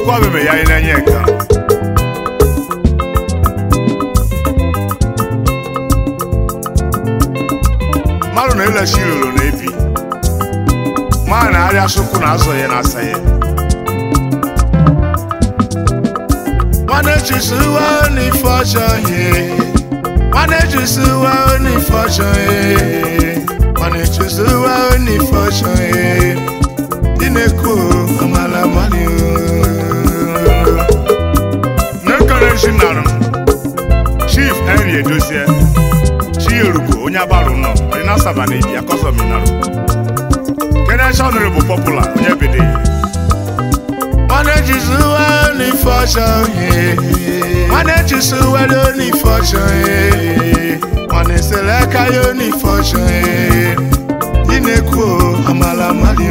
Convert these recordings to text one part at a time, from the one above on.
odogwa meme ya inenye ka mmadụ na-elechi ilolo na ebi mmadụ na-arịa sụkwụ na azụ ya na-asa ya nwanne chisiwa n'ife ọjọọ ihe nwanne chisiwa n'ife ọjọọ ihe nwanne chisiwa n'ife ọjọọ ihe dị na-ekwu amala amali n'ekere chi narụ chief henry edozie chi erugo onye agbarụ nọ onye na-asaba na ibi akọzọminarụ kenechi ọnụrụ bụ pọpụla onye bede nwanne chisiwa n'ife ọjọọ ihe nwanne chisiwa n'ife ọjọọ ihe nwanne sere aka ya n'ife ọjọọ ihe dị na-ekwu amala amali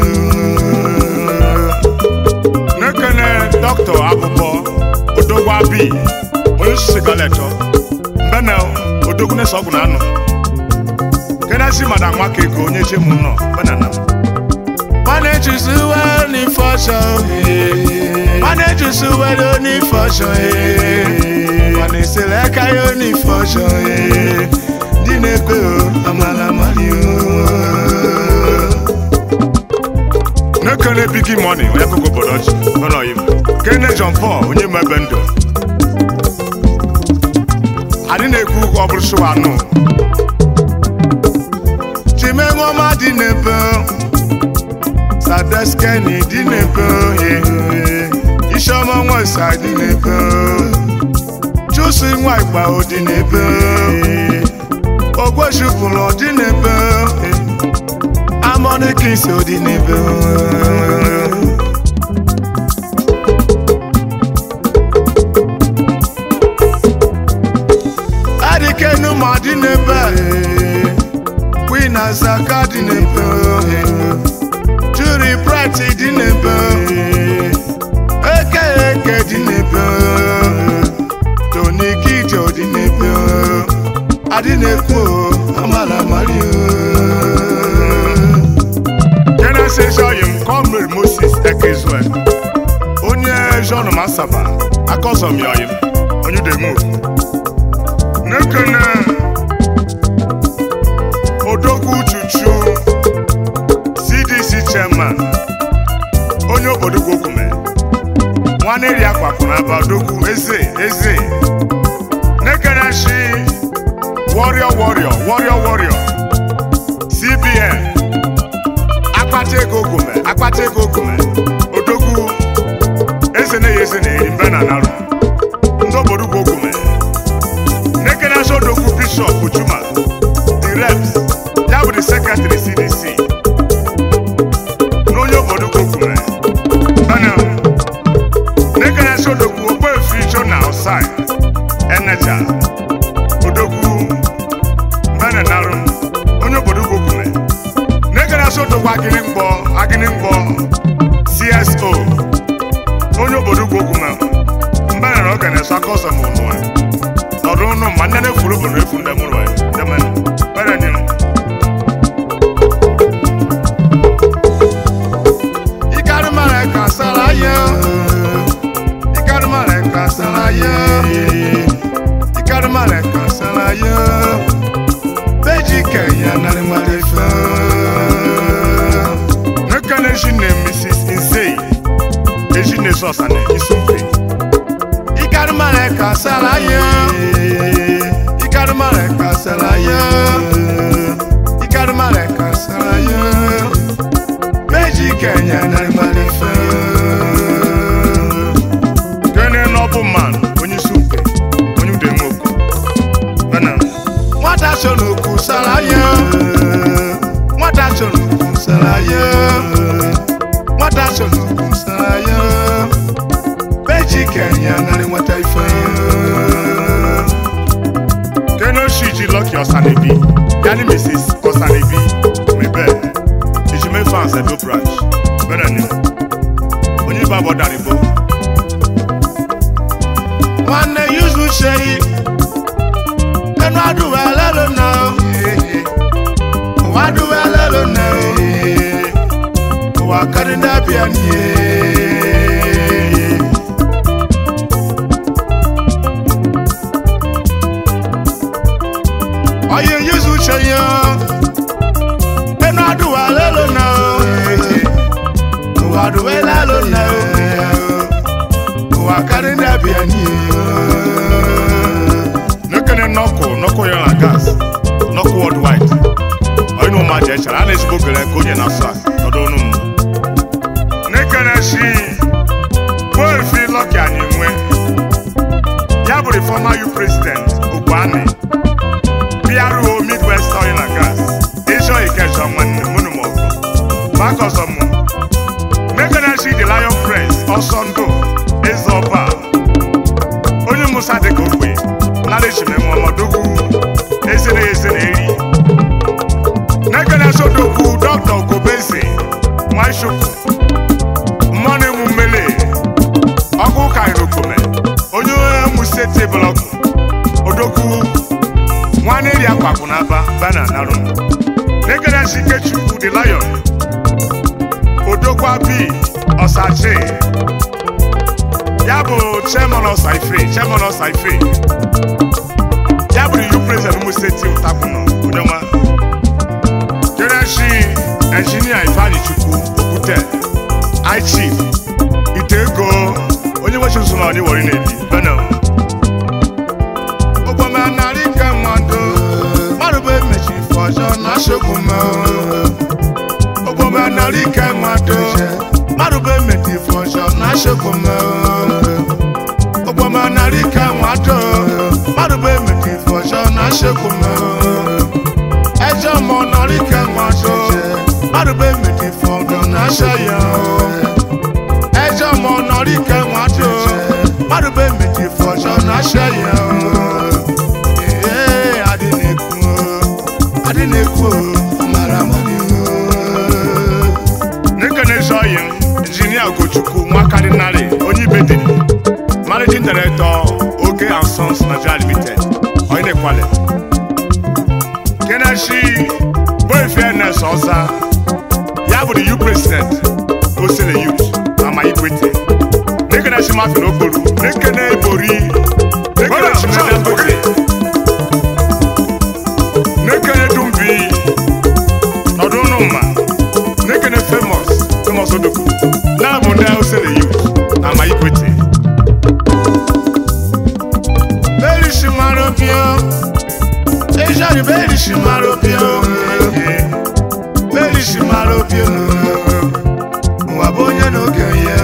n'ekene dọkịta abụbọ odogwa bi onye osisi galetọ mbene odogwu na ọgwụ na anụ kenesi mada nwaka ego onye chemu nọ benana nwanne chisiwa n'ife ọjọọ nwanne chisiwa n'ife ọjọọ nwanne sere aka ya n'ife ọjọọ dị na-ekwe amala amali n'ekele bigi mọni onye akụkọ obodo ji n'ọyim kene John Paul onye ma ebe ndụ adị na-ekwu ọ bụrụ sụwa anụ chimenwoma dị n'ebe sadeskeni dị n'ebe isiọma nwesa dị n'ebe chusi nwa igba dị n'ebe ogwechupụrụ dị n'ebe Harmony Kings odi n'ebe adịkenu ma dị n'ebe Queen Azaka dị n'ebe Juri Bright dị n'ebe Eke Eke dị n'ebe Tony Kijo dị n'ebe adị na-ekwu amala amali Genesis oyim Comrade Moses Ekezue onye John Masaba akọzọm ya oyim onye demu n'ekene Odogwu Chuchu CDC chairman onye obodo Gwogume nwanne ri akwapụrụ aba Odogwu eze eze n'ekene shi warrior warrior warrior warrior CBN akpata ego ogume akpata ego ogume odogwu eze na eze na-eri mbe na narụ ndị obodo ugwu ogume nekenasa odogwu bishọp juma the reps ya bụ the secretary cdc n'onye obodo ugwu ogume bana nekenasa odogwu ogbefi jona osai eneja odogwu mbe na narụ onye obodo ugwu ogume negara sotokwa agịnị mgbọ agịnị mgbọ cso onye obodo ugwu okwu ma mbere na oge na-eso aka ọzọ ma ụnụ nọdụ ụnụ ma nne na-efuru bụ na efu ndị mụrụ ya demen mbere dị ikarịmara ka sara ya ikarịmara ka sara ya ikarịmara ka sara ya beji kenya narị nwere ife nekene ejine mrs insei ejine sọsane isumpe ikarịmara ka sara ya ikarịmara ka sara ya ikarịmara ka sara ya beji kenya narị nwere ife kene nọbụ man onye isumpe onye udemokwu bena nwata so n'okwu sara ya nwata so n'okwu sara ya nwata so n'okwu sara ya beji kenya narị nwata ife kenoshi Lucky Osanebi yani Mrs. Osanebi mebe ejime fans Edo branch bẹ́ẹ̀ ni onye bá bọ̀ dàrígbó. nwanne yuzu ṣeyi ẹnu adùn ẹlẹ́lu náà òwò adùn ẹlẹ́lu náà òwò akadé dàbí ẹni ezigbo gere ka onye na-asa ọdụ ọnụ m n'ekere si Boefi Lucky Anyinwe ya bụrụ former U president Ogbuani PRO Midwest Oil and Gas ịchọ Ikeja nwanne mụnụ m ọgụ maka ọzọ mụ n'ekere si The Lion Press ọsọ ndụ eze ọba onye musa dịka ogbe lara echimeme ọmọdụgwu ezere ezere eri n'ekere sodokwu dọkta okobeze nwachukwu mmanụ emu mmele ọkụ kairokome onye emu steeti blọkụ odokwu nwanne eri akwapụ n'aba bana narụ n'ekere si ikechukwu the lion odokwu abi ọsachi ya bụ chairman ọsaife chairman ọsaife ya bụrụ yu president ụmụ steeti ụtakwụnọ onye ọma jereshi enjinia ifeanyi chukwu okwute ichief ite ego onye nwechi nso na onye wori na-ebi benel ogbomenarị nke mmadụ mmadụ bụ emechi ife ọjọọ na asogbu m ogbomenarị nke mmadụ mmadụ bụ emechi ife ọjọọ na asogbu m ogbomenarị nke mmadụ mmadụ bụ emechi ife ọjọọ na asogbu m ẹjọ́ mọ nọrí kẹwọn aṣọ márùbẹ́ méjì fọ̀gàn náṣẹ yẹn o. ẹjọ́ mọ nọrí kẹwọn aṣọ márùbẹ́ méjì fọ̀ṣọ náṣẹ yẹn o. ee adínekun o adínekun o maramani o. n'ekene sọ yẹn injinia ogochukwu nwakadinari onye ibediri managing director oge and sons nigeria limited onye na-ekwale keneshi Boefi Ernest ọza ya bụ the U president osele youth ama ikwete nekeneshi mafin okporo nekene ebori nekeneshi medangote nekene dumbi nọdụnụ mma nekene famous famous odogwu na-abụ ndị osele youth na ama ikwete Berishi marobio Ejari berishi marobio Berishi marobio Wabonye n'oge ya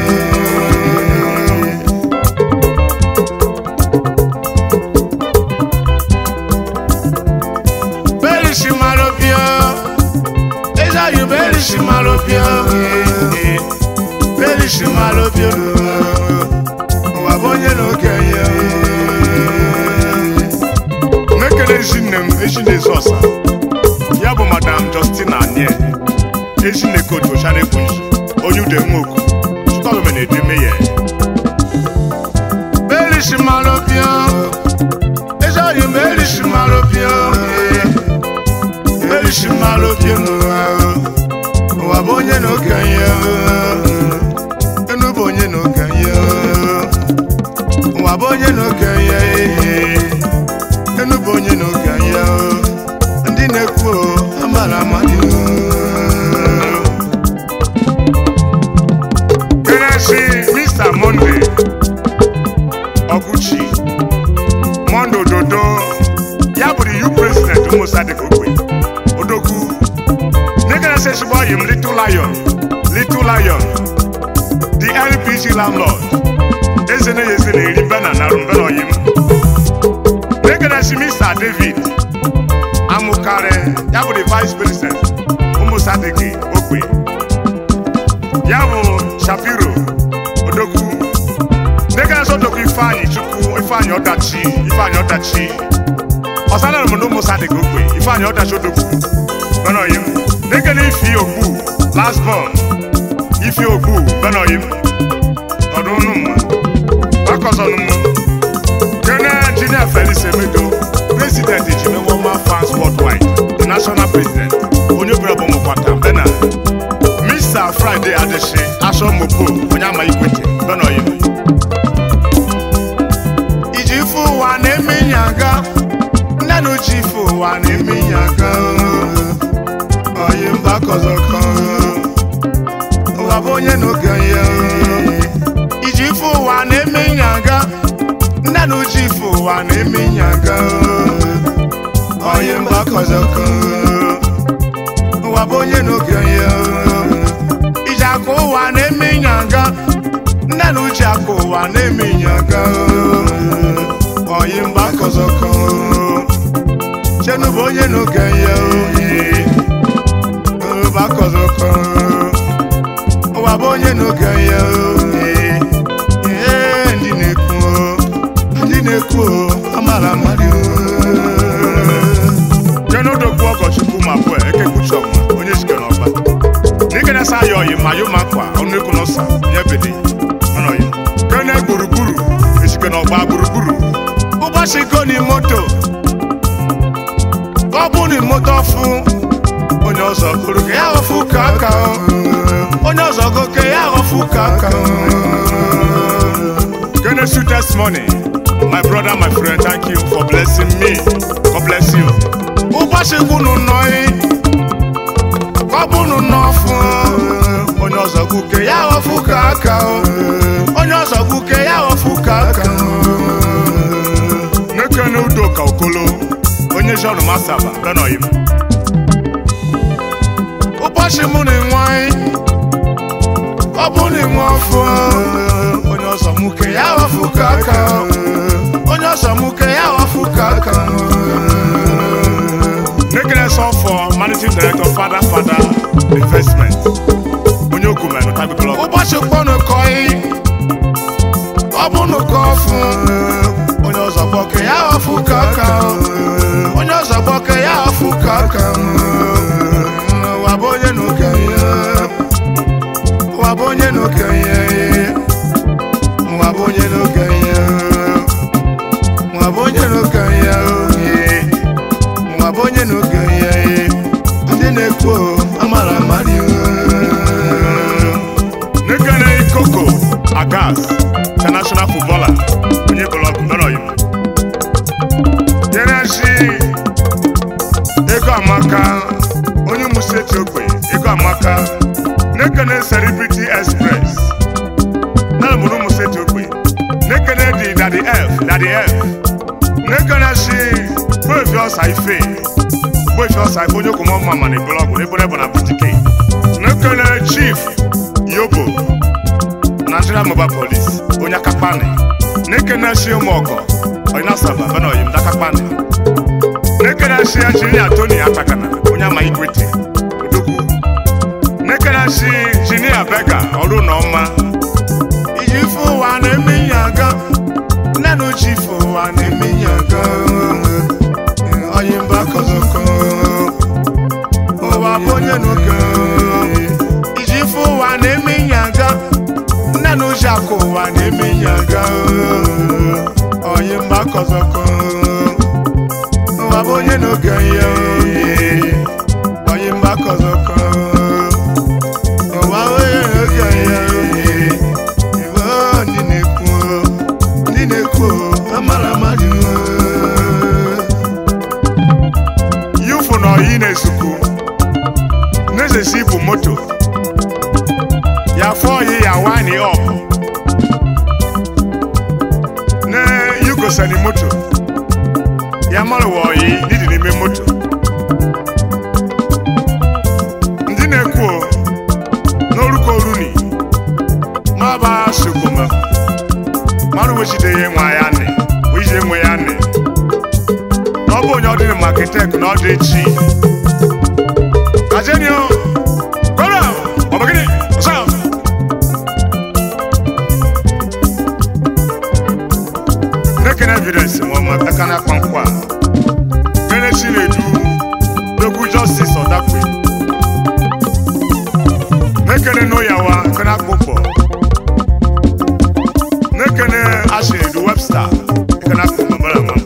Berishi marobio Ejari berishi marobio Berishi marobio Wabonye n'oge ya n'ekele ezi nne m ezineze ọsa ya bụ madam justina anie ezinekotu oshanekwensu onye ude nwoku chukwalume na-edeme ya berisi malopio ezoyi berisi malopio berisi malopio n'ụwa ụwa bụ onye na okenye enu bụ onye na okenye ụwa bụ onye na okenye enu bụ onye n'oge ya ndị na-ekwu o, amara amadị kenesi mr monde ọkụchi monde ododo ya bụrụ yu president ụmụsadịk ogbe odogwu nekenesi ezigbo ọyị m little lion little lion the lpg landlord eze na eze na-eri bena na rumbena ọyị m Nekenesi Mr. David Amukare ya bụ the vice president ụmụsadịgị ogbe ya bụ Shapiro Odogwu Nekenesi Odogwu Ifeanyị Chukwu Ifeanyị Ọdachi Ifeanyị Ọdachi ọsanara m na ụmụsadịgị ogbe Ifeanyị Ọdachi Odogwu benoyim Nekene Ifi Ogbu last born Ifi Ogbu benoyim ọdụnụ mma akọzọnụ mma Kene Engineer Felix Emedo, President Ejimewoma Fans Worldwide, the National President, onye obere bụ mụkwata Bena, Mr. Friday Adeshi, Aso Mopo, onye ama ikwete, Benoyim. Iji ife ụwa na-eme nyaga, nne na uche ife ụwa na-eme nyaga, oyi mba kọzọkọ, ụwa bụ onye n'oge ya. Iji ife ụwa na-eme nyaga, nne na uche ife ụwa na-eme nyaga oyi mgbakọzọkọ ụwa ụwa bụ onye n'oge ya iji aka ụwa na-eme ịnyanga nne na uche aka ụwa na-eme ịnyanga oyi mba kọzọkọ chenu bụ onye n'oge ya ba kọzọkọ ụwa bụ onye n'oge ya ee ndị na-ekwu ndị na-ekwu amara mmadụ jenodokwu ọgọchukwu ma bụ ekekpuchi ọma onye sikere ọba n'ike na-asa ya oyi ma yo makwa ọnụ ekwu n'ọsa nye bede ọnọyi kene gburugburu esike n'ọgba gburugburu ụbọchị goni moto ọ bụ na moto ọfụ onye ọzọ kụrụ ka ya ọfụ ka aka onye ọzọ goke ya ọfụ ka aka kene sweetest money my brother my friend thank you for blessing me god bless you ụbọchị kwunu nọị ọ bụnụ n'ọfụ onye ọzọ gwuke ya ọfụ ka aka onye ọzọ gwuke ya ọfụ ka aka nekene udo ka okolo onye john masaba benoyim ụbọchị mụ na nwanyị ọ bụ na nwe ọfụ onye ọzọ mụke ya ọfụ ka aka onye ọzọ mụke ya ọfụ ka aka Nekene sọ for managing director Fada Fada investment onye okume nụtagotolo ụbọchị kpọnụ kọị ọ bụ nụkọ ọfụ onye ọzọ gbọke ya ọfụ ka aka onye ọzọ gbọke ya ọfụ ka aka ụwa bụ onye n'oge ya ụwa bụ onye n'oge ya ụwa bụ onye n'oge ya ụwa bụ onye n'oge ya nwa bụ onye n'oge ya ndị na-ekwu amara amarị nekene koko agas international footballer onye bụlọgụ nọrọyim jereshi ego amaka onye museti ogbe ego amaka nekene celebrity express na mụrụ museti ogbe nekene di dadi f dadi f nekene shi gbefi ọsa ife gbefi ọsa ife onye okwuma ọma mana blọgụ n'ebere bụ na butike nekele chief yobo nigeria mobile police onye akakpani nekene shi ụmụọgọ onye asaba benoyi ndakakpani nekene shi injinia tony akpakana onye ama igwete odogwu nekene shi injinia bega ọrụ na ọma iji ife ụwa na-eme ihe aga nne na uche ife ụwa na-eme ihe aga oyimba kọzọkọ ụwa bụ onye n'oge iji fụ ụwa na-eme ihe aga nne na uche akụ ụwa na-eme ihe aga oyimba kọzọkọ ụwa bụ onye n'oge ya oyimba kọzọkọ ụwa bụ onye n'oge ya iwe ndị na-ekwu ndị na-ekwu amara mmadụ yufu na oyi na-esuku n'ezesi bụ moto ya fọ oyi ya wani ọp ne yugosani moto ya malụwa oyi didi n'ime moto ndị na-ekwu o, n'oruko runi maba sukuma mmadụ wechide ya nwa ya nị wejide nwe ya nị na ọ bụ onye ọ dịrị maketek na ọ dị chi kajenio kọrọ ọbagịnị ọsọ nekene evidence nwa ma aka na akpa nkwa kene chi na-edu n'okwu justice ọdakwe nekene n'ụyawa kene akpụkpọ nekene ashi edu webster kene akpụkpọ mara nwa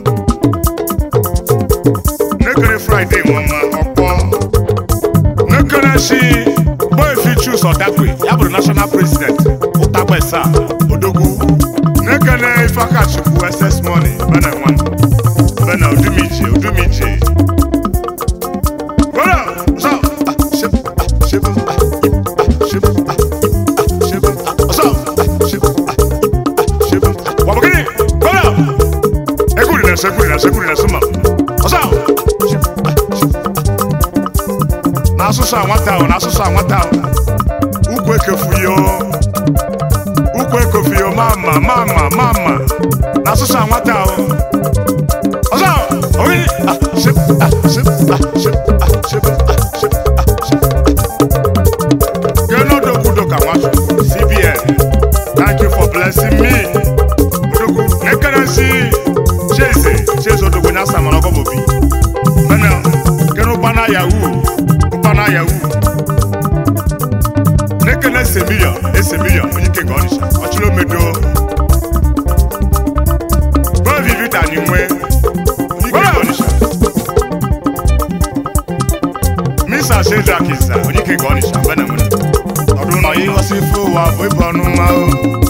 nekere friday nwama ọkpọ nekere si boefi chus ọdakwe ya bụrụ national president ụtagbesa odogwu nekere ifakachukwu ss money bena nwa bena odumije odumije Bora! Ọsọ! Ah, shep, ah, shep, ah, ah, shep, ah, ah, shep, ah, ọsọ! Ah, shep, ah, ah, shep, ah. Wabagini! Bora! Ekuri na se, ekuri na se, ekuri na se, ma. Ọsọ! Shep, ah, shep, ah. Na asụsụ n'asụsụ anwata ahụ n'asụsụ anwata ahụ ukwu ekefuyo ukwu ekofuyo mama mama mama n'asụsụ anwata ahụ ọzọ oyi ah ship ah ship ah ship ah ship ah ship ah ship Geno dogu doka nwatu CBN thank you for blessing me dogu nekenesi cheze cheze odogbo nyasa mana ọgọ bobi mene kenu ụkpana yahoo ụkpana yahoo nekene ese milion ese milion onye ike ga ọnịsha ọchịrị omedo bovivita ni nwe onye ike ga ọnịsha misa shedrakisa onye ike ga ọnịsha mbe na nwere ọdún náà yí wọ́n sí fún wa fún ìbọnú ma ó.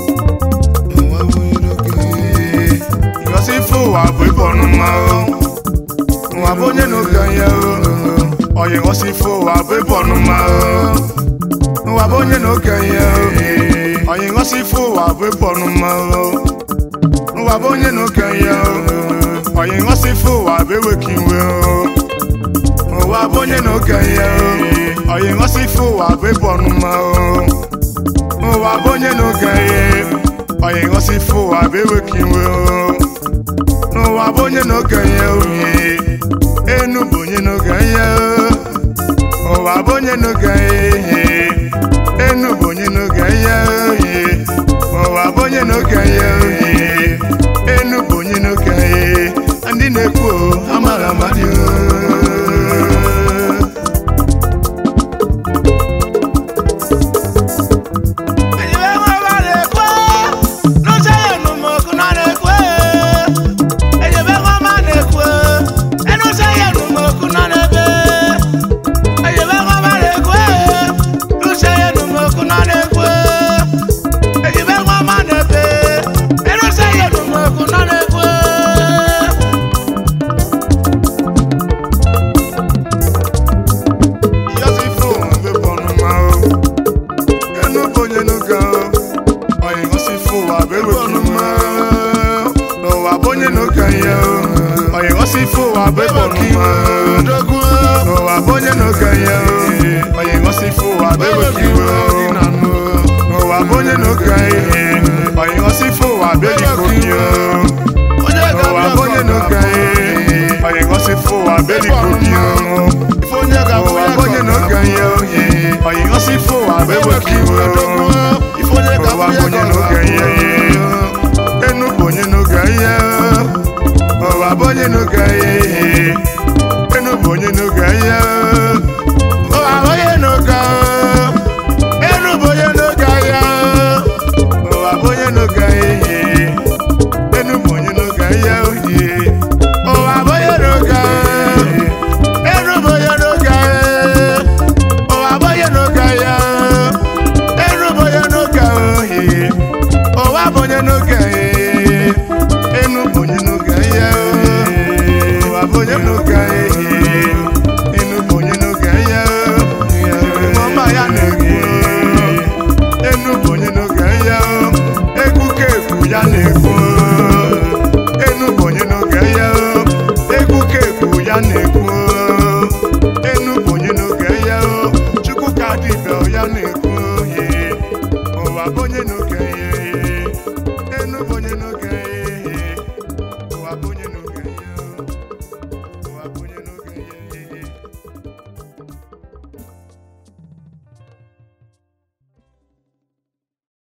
Ìwọ́n sí fún wa fún ìbọnú ma ó. Wà bó nyé nu gan yẹ ó. Ọ̀yẹ̀ wọ́n sí fún wa fún ìbọnú ma ó. Wà bó nyé nu gan yẹ ó. Ọ̀yẹ̀ wọ́n sí fún wa fún ìbọnú ma ó. Wà bó nyé nu gan yẹ ó. Ọ̀yẹ̀ wọ́n sí fún wa fún ìwé kí n wé ó. Wà bó nyé nu gan yẹ ó. Ọ̀yẹ̀ wọ́n sì fún wa gbé bọ̀nù mọ́ o. Wà bóyá nù gẹ̀yẹ. Ọ̀yẹ̀ wọ́n sì fún wa gbé wékì wé o. Wà bóyá nù gẹ̀yẹ òye. Enu bóyá nù gẹ̀yẹ o. Wà bóyá nù gẹ̀yẹ. Enu bóyá nù gẹ̀yẹ òye. Wà bóyá nù gẹ̀yẹ òye. Enu bóyá nù gẹ̀yẹ. Ndị na-ekwu o, amara amadị o. Yọsí fún òun bọ̀nù máa ó. Ẹnu bóyá nu gan ó. Ọ̀yìn wọ́n sì fún wa bẹ́ẹ̀ bọ̀nù máa ó. Lọ̀wà bóyá nu gan yẹ ó. Ọ̀yìn wọ́n sì fún wa bẹ́ẹ̀ bọ̀nù máa ó. Lọ̀wà bóyá nu gan yẹ ó. Ọ̀yìn wọ́n sì fún wa bẹ́ẹ̀ bọ̀nù máa ó.